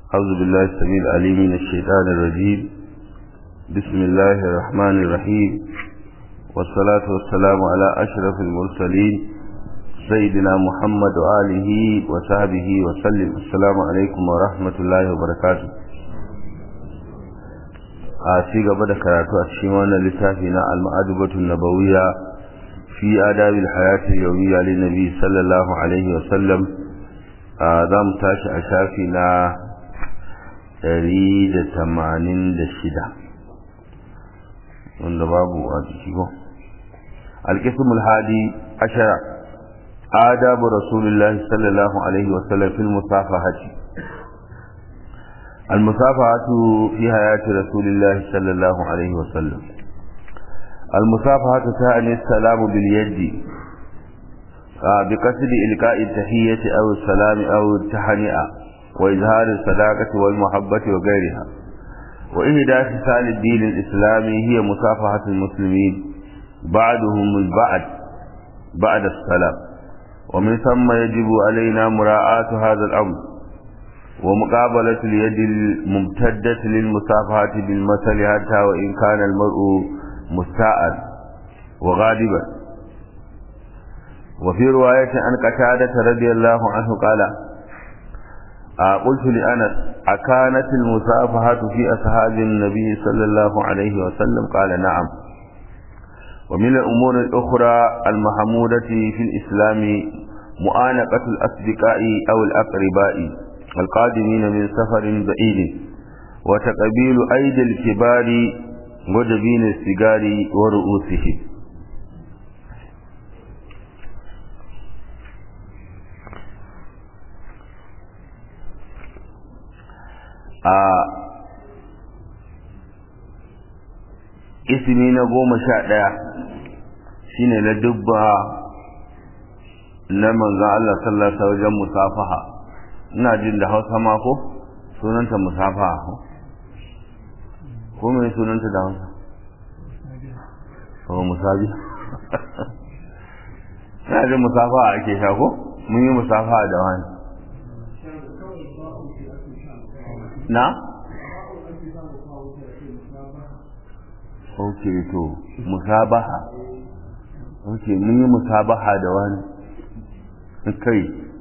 أعوذ بالله السميع العليم من الشيطان الرجيم بسم الله الرحمن الرحيم والصلاة والسلام على أشرف المرسلين سيدنا محمد وآله وصحبه وسلم السلام عليكم ورحمة الله وبركاته a ci gaba da karatu a cikin wannan littafi na al-ma'adubatu nabawiyya fi adabil hayati yawmiyya lin nabi sallallahu alaihi wa sallam za mu tashi a shafi na 186 wanda babu a ciki ko al-qism al-hadi ashara adabu rasulillahi sallallahu alaihi wa sallam fil musafahati المصافحة في حياة رسول الله صلى الله عليه وسلم المصافحة تعني السلام باليد بقصد إلقاء التحية أو السلام أو التهنئة وإظهار الصداقة والمحبة وغيرها وإهدى خصال الدين الإسلامي هي مصافحة المسلمين بعدهم البعد بعد السلام ومن ثم يجب علينا مراعاة هذا الأمر ومقابلة اليد الممتدة للمصافحة بالمثل حتى وإن كان المرء مستاء وغاضبا وفي رواية عن قتادة رضي الله عنه قال قلت لأنس أكانت المصافحة في أصحاب النبي صلى الله عليه وسلم قال نعم ومن الأمور الأخرى المحمودة في الإسلام مؤانقة الأصدقاء أو الأقرباء القادمين من سفر بعيد وتقبيل أيدي الكبار وجبين السجار ورؤوسهم ismi na goma sha ɗaya shine na dubba na manzan Allah sallallahu alaihi wajen musafaha ina jin da hausa ma ko sunanta musafa ko mai sunanta da hausa ko musabi ina jin musafa ake sha ko mun yi musafa da wani na ok to musabaha ok mun yi musabaha da wani kai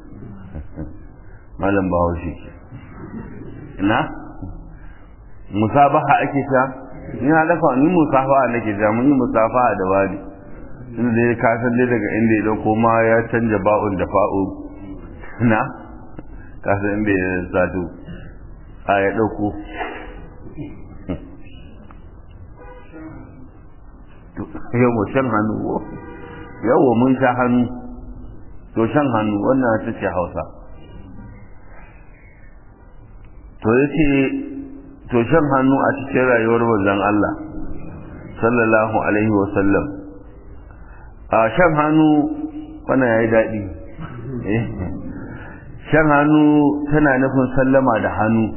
malam bahaushe na musabaha ake ta ni na dafa ni musafaha nake ta mun yi musafaha da wani inda dai ka san dai daga inda ya dauko ma ya canja ba'un da fa'u na ka san inda ya zato a ya dauko yawa shan hannu yawa mun sha hannu to shan hannu wannan ta ce hausa to ya ce to shan hannu a cikin rayuwar manzon Allah sallallahu alaihi wasallam a shan hannu wannan ya yi daɗi shan hannu tana nufin sallama da hannu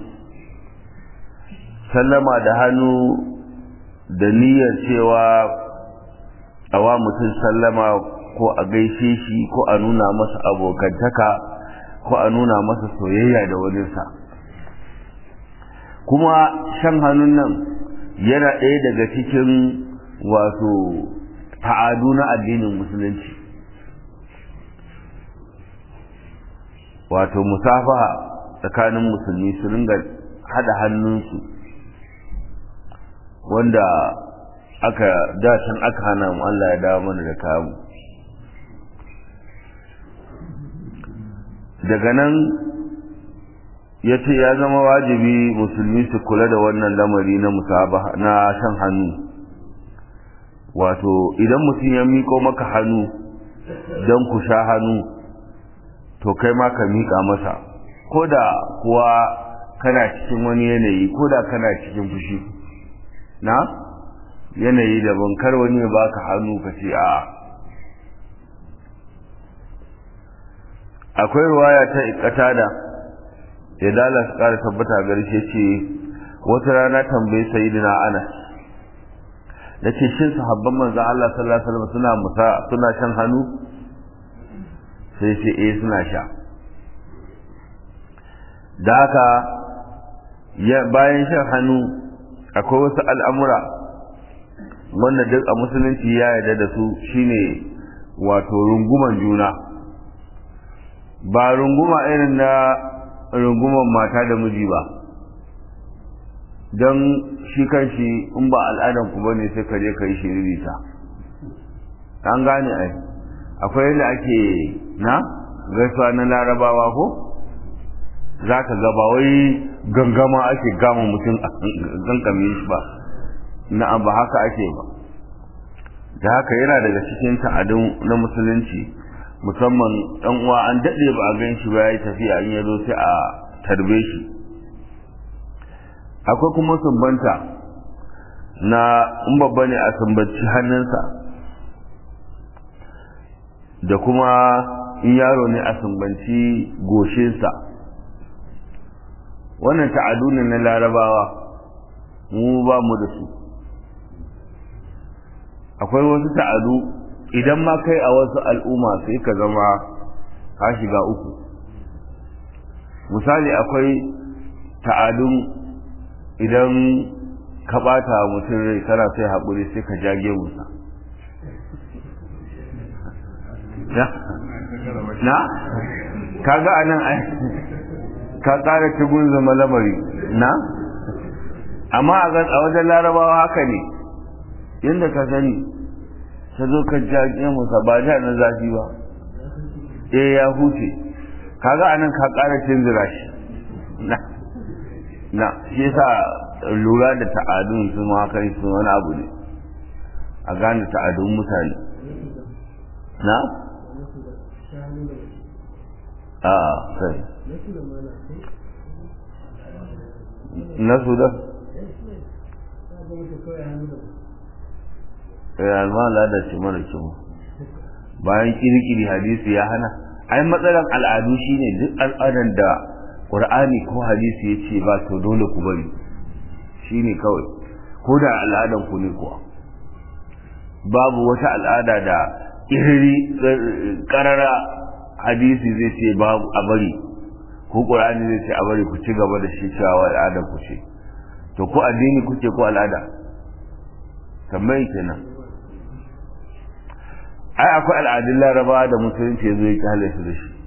sallama da hannu da niyyar cewa a wa mutum sallama ko a gaishe shi ko a nuna masa abokantaka ko a nuna masa soyayya da waninsa kuma shan hannun nan yana ɗaya daga cikin wato ta'adu na addinin musulunci wato musafaha tsakanin musulmi su ringa hada hannunsu wanda aka dacin aka hana mu Allah ya dawo mana da kamu daga nan ya ce ya zama wajibi musulmi su kula da wannan lamari na musabaha na shan hannu wato idan mutum ya miko maka hannu don ku sha hannu to kai ma ka miƙa masa ko da kuwa kana cikin wani yanayi ko da kana cikin fushi na yanayi daban kar wani ya baka hannu ka ce a akwai ruwaya ta ikatada ya dala su kara tabbata garshe ce wata rana tambayi sayyidina anas da ce shin sahabban manzon Allah sallallahu alaihi wasallam suna musa suna shan hannu sai ce eh suna sha da haka bayan shan hannu akwai wasu al'amura wanda duk a musulunci ya yarda da su shine wato runguman juna ba runguma irin na runguman mata da miji ba don shi kanshi in ba al'adan ku bane sai ka je ka yi shiririta an gane ai akwai yadda ake na gaisuwa na larabawa ko za ka gaba wai gangama ake gama mutum gangame shi ba na ba haka ake ba da haka yana daga cikin ta'adun na musulunci musamman ɗan uwa an daɗe ba a gan shi ba ya yi tafiya in ya zo sai a tarbe shi akwai kuma sumbanta na in babba ne a sumbanci hannunsa da kuma in yaro ne a sumbanci goshinsa wannan ta'adu ne na larabawa mu ba mu da su akwai wasu ta'adu idan ma kai a wasu al'umma sai ka zama ka shiga uku misali akwai ta'adun idan ka bata mutum rai kana sai haƙuri sai ka jage musa na kaga anan ai ka ƙara cikin zama lamari na amma a wajen larabawa haka ne yadda ka sani ta zo ka jage musa ba ja na zafi ba eh ya huce kaga anan ka ƙara cinzira shi na na shi yasa lura da ta'adun su ma kai su wani abu ne a gane ta'adun mutane na a sai na su da ya almala da ce mara kyau bayan kirkiri hadisi ya hana ai matsalar al'adu shine duk al'adan da qur'ani ko hadisi ya ce ba to dole ku bari shine kawai ko da al'adan ku ne kuwa babu wata al'ada da irri karara hadisi zai ce babu a bari ko qur'ani zai ce a bari ku ci gaba da shi cewa al'adan ku ce to ko addini kuke ko al'ada tambayi kenan ai akwai al'adun laraba da musulunci ya zo ya kyale su da shi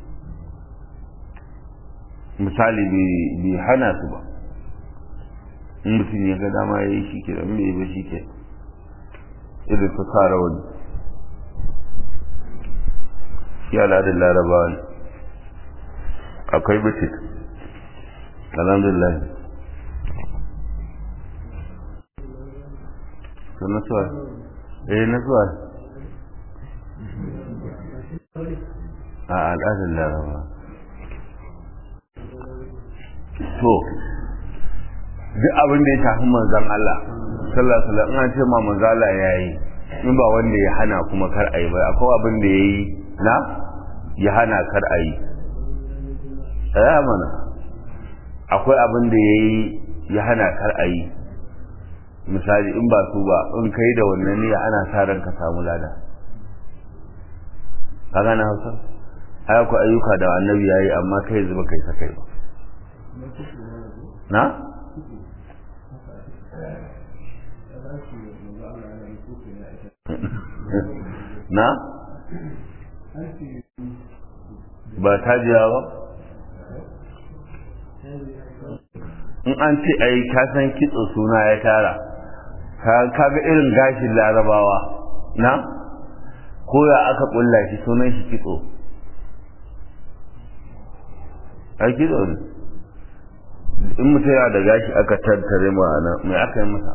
misali bai hana su ba in mutum ya ga dama ya yi shi ke da bai ba shi ke irin su kara wani shi al'adun laraba ne akwai bitit alhamdulillah to nasuwa eh nasuwa a al'adar laraba to duk abin da ya shafi manzan Allah sallallahu alaihi wasallam an ce ma manzan Allah yayi in ba wanda ya hana kuma kar ayi ba akwai abin da yayi na ya hana kar ayi tsaya mana akwai abin da yayi ya hana kar ayi misali in ba su ba in kai da wannan niyya ana sa ran ka samu lada ka gane hausa ai akwai ayyuka da annabi yayi amma kai zuba kai sa kai ba na na ba ta jiya ba in an ce ai ka san kitso suna ya tara ka ga irin gashin larabawa na ko ya aka kulla shi sunan shi kitso ai kitso ne in mutum yana da gashi aka tattare ma'ana mai aka yi masa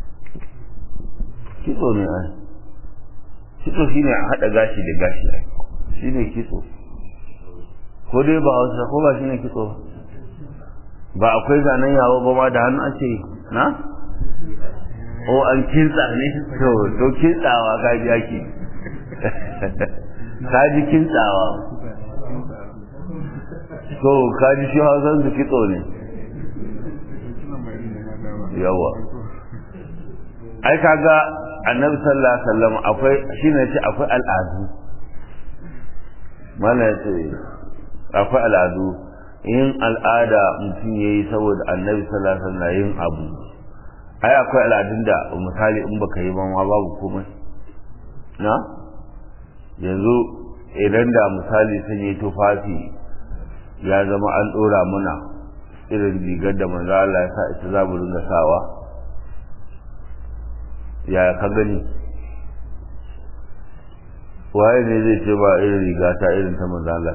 kitso ne ai kitso shine a haɗa gashi da gashi ai shine kitso ko dai ba hausa ko ba shine kitso ba akwai zanen yawo ba ma da hannu ake na o an kintsa ne to to kintsawa ka ji ake ka ji kintsawa to ka ji shi hausan su kitso ne yawa ai kaga annabi sallallahu alaihi wasallam akwai shine ce akwai al'adu mana ce akwai al'adu in al'ada mutum ya yi saboda annabi sallallahu alaihi yin abu ai akwai al'adun da misali in baka yi ma babu komai na yanzu idan da misali sun yi tufafi ya zama an ɗora mana irin rigar da manzo Allah ya sa ita za mu ringa sawa ya ka gani waye ne zai ce ba irin riga ta irin ta manzo Allah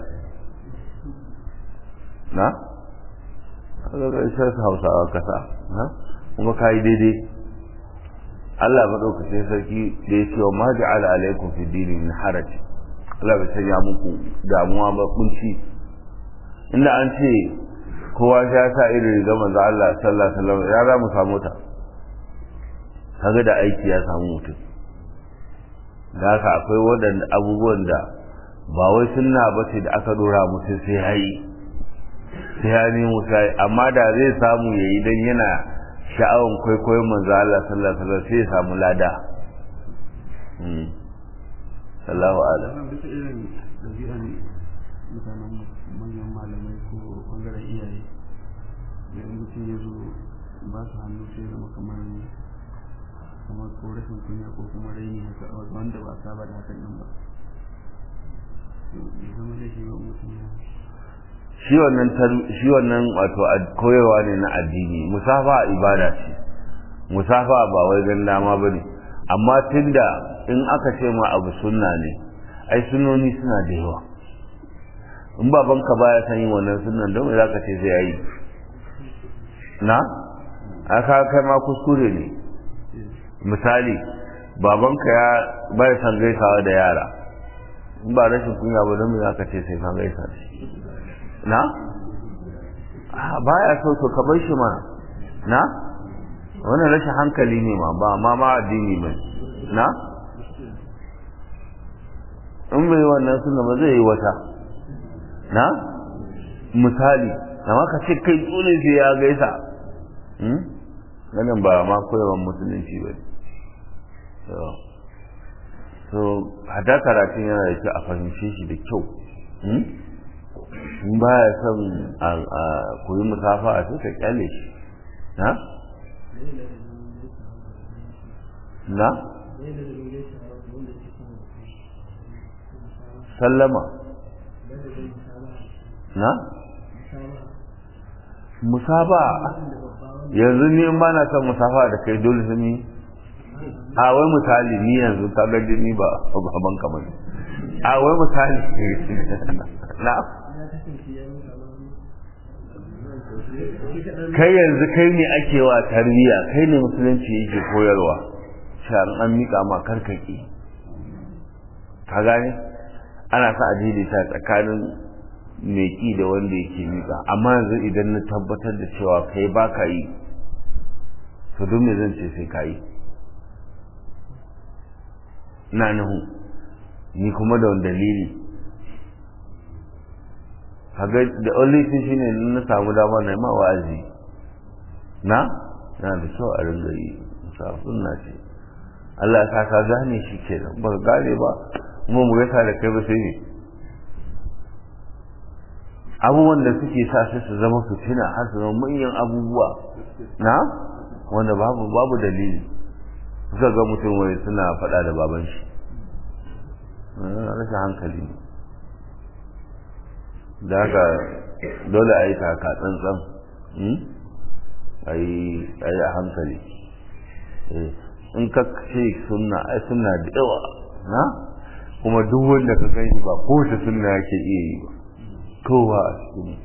na kaga ga shi Hausawa kasa na kuma kai daidai Allah madaukakin sarki da ya ce wa ma ja'ala alaikum fi dini min haraj Allah bai sanya muku damuwa ba kunci inda an ce kowa ya sa irin riga manzo Allah sallallahu alaihi wasallam ya za mu samu ta kaga da aiki ya samu mutum da haka akwai waɗanda abubuwan da ba wai sunna ba ce da aka dora mutum sai ya yi sai ya nemo sai amma da zai samu ya yi don yana sha'awan kwaikwayon manzo Allah sallallahu alaihi wasallam sai ya samu lada Allahu a'lam bisa irin ɗabi'an mutanen manyan malamai ko ɓangaren iyaye da mutum ya zo ba su hannu sai zama kamar kamar ko rashin kunya ko kuma raini haka wanda ba saba da hakan nan ba zama da shi wa mutum ya shi wannan shi wannan wato koyarwa ne na addini musafa ibada ce musafa ba wai gan dama bane amma tunda in aka ce ma abu sunna ne ai sunnoni suna da yawa in babanka baya san yin wannan sunnan don me zaka ce sai yayi na aka kai ma kuskure ne misali babanka ya bai san gaisawa da yara in ba rashin kunya ba don me zaka ce sai ka gaisa da shi na baya so to ka bar shi mana na wannan rashin hankali ne ma ba ma ma addini ba na in bai wannan sunna ba zai yi wata na misali amma ka ce kai dole sai ya gaisa wannan ba ma koyawan musulunci ba so hada karatun yana da kyau a fahimce shi da kyau in ba ya son a koyi musafa a sai ka kyale shi na? na? sallama na? musaba yanzu ni in ba na son musafa da kai dole sun yi a wai misali ni yanzu ka ga ni ba ban kamar a wai misali na kai yanzu kai ne ake wa tarbiyya kai ne musulunci yake koyarwa shan an mika ma karkake ka gane ana sa adili ta tsakanin mai ki da wanda yake mika amma yanzu idan na tabbatar da cewa kai ba ka yi to don me zan ce sai ka yi na nahu ni kuma da wani dalili kaga da only thing shine na samu dama na ma wa'azi na na da kyau a ringa yi musafin na ce Allah ya saka gane shi ke nan ba gane ba mu mu gaisa da kai ba sai ne abubuwan da suke sa sai su zama fitina har su zama manyan abubuwa na wanda babu babu dalili suka ga mutum wai suna faɗa da baban shi rashin hankali ne da haka dole a yi taka tsantsan a yi a hankali in ka ce sunna ai sunna da yawa na kuma duk wanda ka gani ba kowace sunna yake iya yi ba kowa a cikin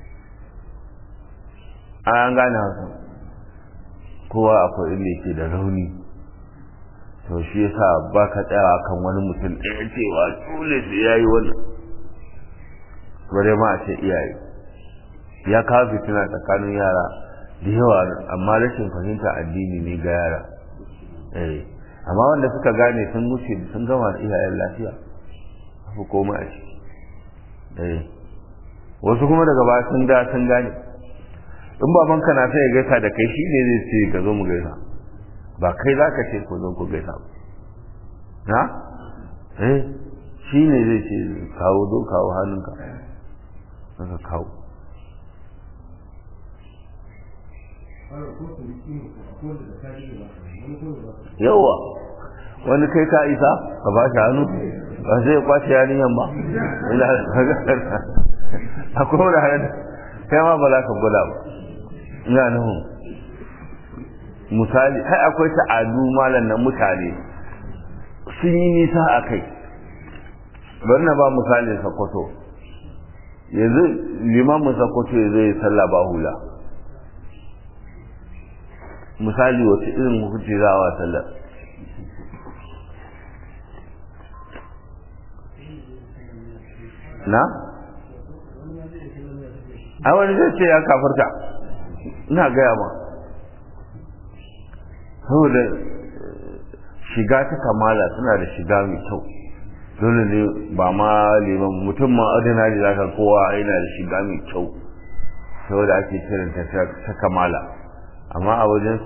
an gane haka kowa akwai inda yake da rauni to shi yasa ba ka tsaya kan wani mutum ɗaya cewa dole sai ya yi wannan bare ma a ce iyaye ya kawo fitina tsakanin yara da yawa amma rashin fahimta addini ne ga yara eh amma wanda suka gane sun wuce sun gama da iyayen lafiya ku koma a ciki eh wasu kuma daga baya sun da sun gane in baban ka na sai ya gaisa da kai shi ne zai ce ka zo mu gaisa ba kai za ka ce ko zo ku gaisa ba na eh shi ne zai ce kawo zo kawo hannunka ka kawo yawa wani kai ka isa ka ba shi hannu ba sai ya kwace yaniyan ba akwai wani hannun kai ma ba za ka gwada ba ina nuhu misali hai akwai ta'adu malam na mutane sun yi nisa a kai bari na ba misali sakwato yanzu limamin sakwato ya zai sallah ba hula misali wata irin hukunci za a wa sallar na? a wani zai ce ya kafarta ina gaya ma saboda shiga ta kamala suna da shiga mai kyau dole ne ba ma liman mutum ma ordinary zaka kowa yana da shiga mai kyau saboda ake kiran ta ta kamala amma a wajen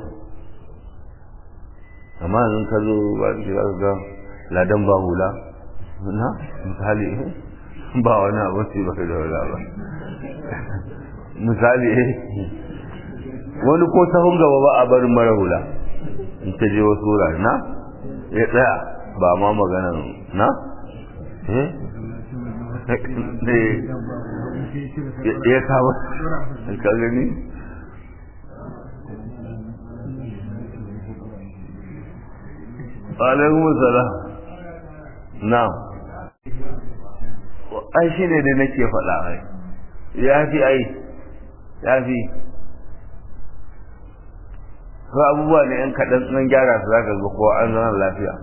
amma in ka zo ba ki za ga ladan ba hula na misali ba wani abu sai ba da wala ba misali wani ko sahun gaba ba a barin mara hula in ta je wasu wurare na ya tsaya ba ma magana na ya kawo ka gani alaikun salam na ai shi ne da nake faɗa ai ya fi ai ya fi ko abubuwa ne yan kaɗan nan gyara su zaka ga kowa an zama lafiya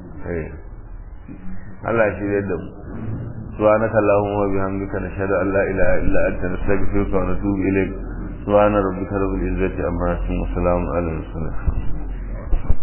Allah shi zai da mu سبحانك اللهم وبحمدك نشهد ان لا اله الا انت نستغفرك ونتوب اليك سبحان ربك رب العزه عما يصفون وسلام على المرسلين